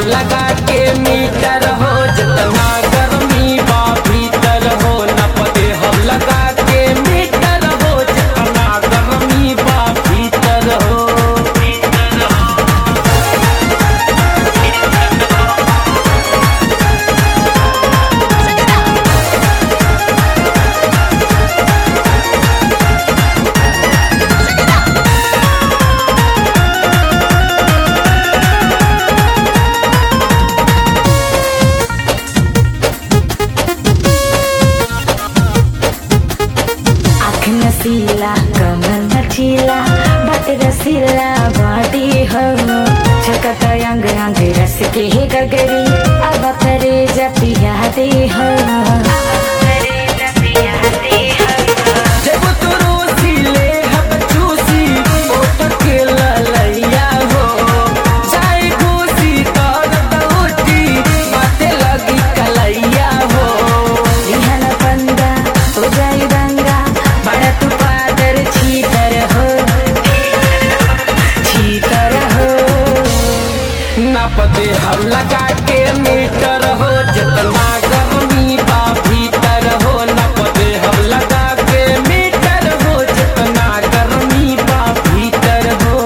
लगा के मीटर हो जितना गर्मी बा भीतर हो नप दे हम लगा के मीटर हो जितना गर्मी बा भीतर हो आँख नसीला कमर नचीला बात रसीला बॉडी हो छकत अंग अंग रस के ही गगरी अब करे जपिया दे हो जब तू रोसी ले हब चूसी ओट के ललैया हो चाय घूसी कर दौटी बाते लगी कलैया हो लिहन पंगा हो जाई दंगा बड़ा तू पादर छीतर हो छीतर हो नप दे हम लगा के मीटर हो जितना गर्मी बा भीतर हो नप दे हम लगा के मीटर हो जितना गर्मी बा भीतर हो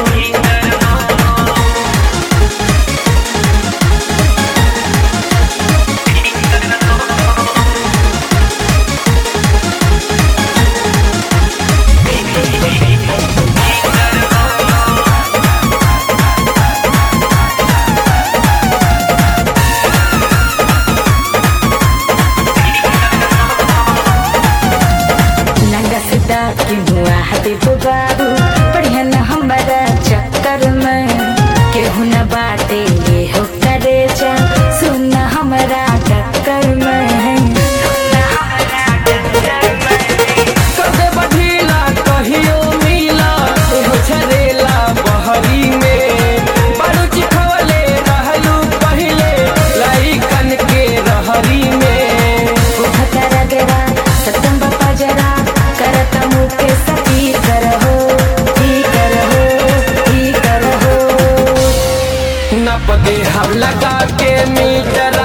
नंगा सीधा की हुआ हाथी तो बाबू बढ़िया न हमारा चक्कर में केहू न बाटे ये हो करे जा सुन हमारा टक्कर में कदे बढ़ीला कहियो मिला एहो झरेला बहरी में बारू चिखवले रहलू पहिले लइकन के रहरी में उठता रगरा सतम बापा जरा करता मुँह के सती करहो ही करहो ही करहो नप दे हम लगा के मीटर